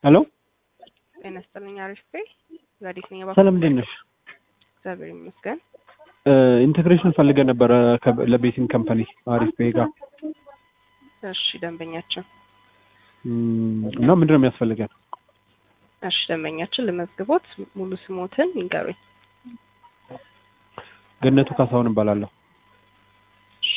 ሄሎ ጤና ይስጥልኝ። አሪፍ ቤ ዛዲስ ነኝ። ሰላም እንዴት ነሽ? እግዚአብሔር ይመስገን። ኢንቴግሬሽን ፈልገን ነበረ ከ- ለቤቲንግ ካምፓኒ አሪፍ ቤ ጋር እሺ ደንበኛችን እም፣ እና ምንድን ነው የሚያስፈልገን? እሺ ደንበኛችን ልመዝግቦት ሙሉ ስሞትን ይንገሩኝ። ገነቱ ካሳሁን እባላለሁ። እሺ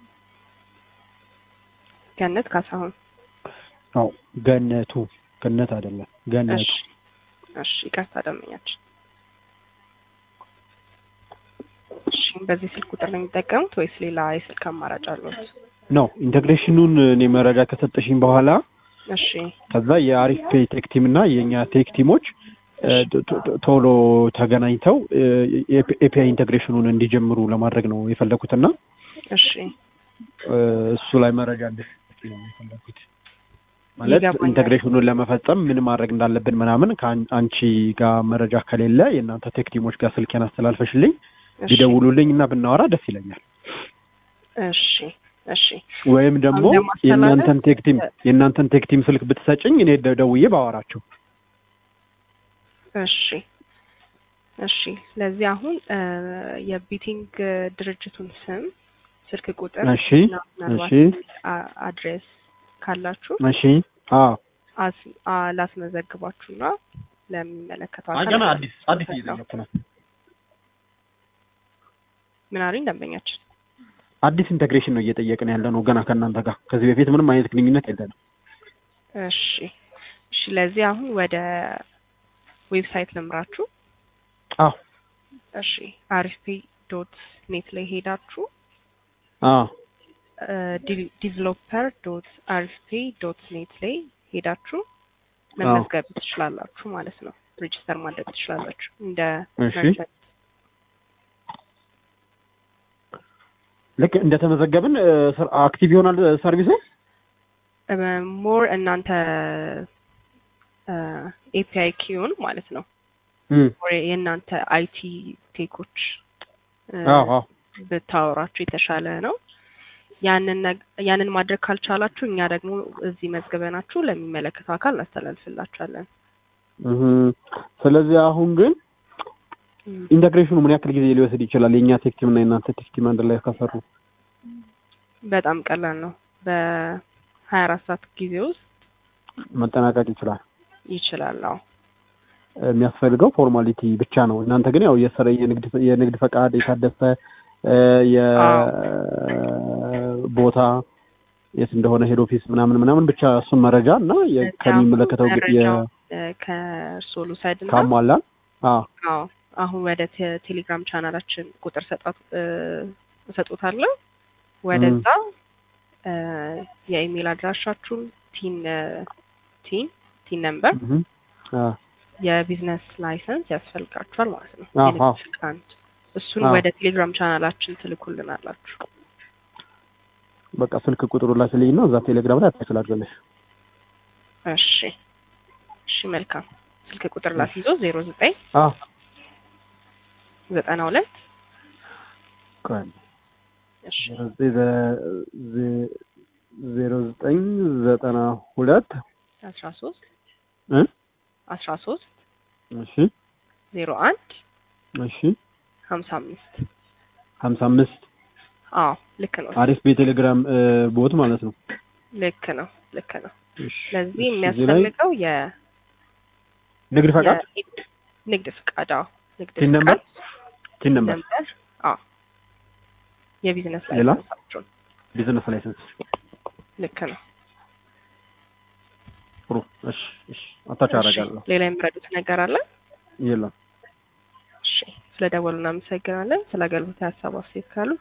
ገነት ካሳሁን። አዎ ገነቱ ገነት አይደለም ገነቱ። እሺ እሺ ይቅርታ ደንበኛችን። እሺ በዚህ ስልክ ቁጥር ነው የሚጠቀሙት ወይስ ሌላ የስልክ አማራጭ አሉት? ነው ኢንቴግሬሽኑን እኔ መረጃ ከሰጠሽኝ በኋላ እሺ ከዛ የአሪፍ ፔይ ቴክ ቲም እና የእኛ ቴክ ቲሞች እ፣ ቶ- ቶ- ቶሎ ተገናኝተው ኤፒአይ ኢንቴግሬሽኑን እንዲጀምሩ ለማድረግ ነው የፈለኩትና እሺ እ፣ እሱ ላይ መረጃ እንድትሰጪኝ ነው የፈለኩት። ማለት ይገባኛል። ኢንቴግሬሽኑን ለመፈጸም ምን ማድረግ እንዳለብን ምናምን ከአንቺ ጋር መረጃ ከሌለ የእናንተ ቴክ ቲሞች ጋር ስልኬን አስተላልፈሽልኝ እሺ ቢደውሉልኝ እና ብናወራ ደስ ይለኛል። እሺ እሺ ወይም ደግሞ አሁን ለማስተላለፍ- የእናንተን ቴክ ቲም የእናንተን ቴክ ቲም ስልክ ብትሰጭኝ እኔ ደ- ደውዬ ባወራቸው። እሺ እሺ ስለዚህ አሁን እ፣ የቢቲንግ ድርጅቱን ስም ስልክ ቁጥር እሺ እና ምናልባት እሺ አ- አድሬስ ካላችሁ እሺ አዎ አስ- አ- ላስመዘግባችሁና ለሚመለከተው አይ አካል ገና አዲስ አዲስ ነው። እየጠየኩ ነው። ምን አሉኝ ደንበኛችን? አዲስ ኢንቴግሬሽን ነው እየጠየቅን ያለ ነው ገና ከእናንተ ጋር ከዚህ በፊት ምንም አይነት ግንኙነት የለንም። እሺ እሺ ለዚህ አሁን ወደ ዌብሳይት ልምራችሁ። አዎ እሺ አሪፍ ዶት ኔት ላይ ሄዳችሁ አዎ ዲቨሎፐር ዶት አሪፍፔ ዶት ኔት ላይ ሄዳችሁ መመዝገብ ትችላላችሁ ማለት ነው። ሬጅስተር ማድረግ ትችላላችሁ እንደ እሺ። መርቸንት። ልክ እንደተመዘገብን እ፣ ስር- አክቲቭ ይሆናል እ፣ ሰርቪሱ። ሞር እናንተ ኤፒአይ ኪዩን ማለት ነው እም፣ ሞር የእናንተ አይቲ ቴኮች እ፣ አዎ አዎ ብታወራችሁ የተሻለ ነው። ያንን ነግ- ያንን ማድረግ ካልቻላችሁ እኛ ደግሞ እዚህ መዝግበናችሁ ለሚመለከተው አካል እናስተላልፍላችኋለን። እህ፣ ስለዚህ አሁን ግን እም። ኢንቴግሬሽኑ ምን ያክል ጊዜ ሊወስድ ይችላል? የእኛ ቴክ ቲም እና የእናንተ ቴክ ቲም አንድ ላይ ከሰሩ በጣም ቀላል ነው። በሀያ አራት ሰዓት ጊዜ ውስጥ መጠናቀቅ ይችላል። ይችላል። አዎ የሚያስፈልገው ፎርማሊቲ ብቻ ነው። እናንተ ግን ያው የሰረ የንግድ የንግድ ፈቃድ የታደሰ እ፣ የቦታ የት እንደሆነ ሄድ ኦፊስ ምናምን ምናምን ብቻ እሱን መረጃ እና የ- እዚያ ከሚመለከተው ግ- የ- መረጃው እ፣ ከእርስዎ ልውሰድ እና ካሟላን አዎ አዎ አሁን ወደ ቴ- ቴሌግራም ቻናላችን ቁጥር ሰጣት እ፣ እሰጦታለሁ። ወደዛ እ፣ የኢሜል አድራሻችሁን ቲን እ፣ ቲን ቲን ነምበር እህ፣ አዎ የቢዝነስ ላይሰንስ ያስፈልጋችኋል ማለት ነው። አዎ፣ የንግድ አዎ። ፍቃድ እሱን አዎ። ወደ ቴሌግራም ቻናላችን ትልኩልናላችሁ። በቃ ስልክ ቁጥሩ ላክልኝ እና እዛ ቴሌግራም ላይ አታች ላድርግልሽ። እሺ እሺ መልካም ስልክ ቁጥር ላስይዞ ዜሮ ዘጠኝ አዎ ዘጠና ሁለት ቆይ እሺ ዜሮ ዘጠኝ ዘጠና ሁለት አስራ ሶስት እ አስራ ሶስት እሺ ዜሮ አንድ እሺ ሀምሳ አምስት ሀምሳ አምስት አዎ ልክ ነው አሪፍ በቴሌግራም እ፣ ቦት ማለት ነው። ልክ ነው ልክ ነው። እሺ ለዚህ እሺ፣ እዚህ ላይ የሚያስፈልገው የ ንግድ ፈቃድ የ- ንግድ ፍቃድ አዎ ንግድ ቲን ነምበር ፍቃድ ቲን ነምበር ነምበር አዎ የቢዝነስ ሌላ? ላይሰንሳችሁን ቢዝነስ ላይሰንስ ልክ ነው። ጥሩ። እሺ እሺ አታች እሺ፣ አደርጋለሁ። ሌላ የሚረዱት ነገር አለ? የለም እሺ ስለ ደወሉ እናመሰግናለን። ስለ አገልግሎት ሀሳብ አስተያየት ካሉ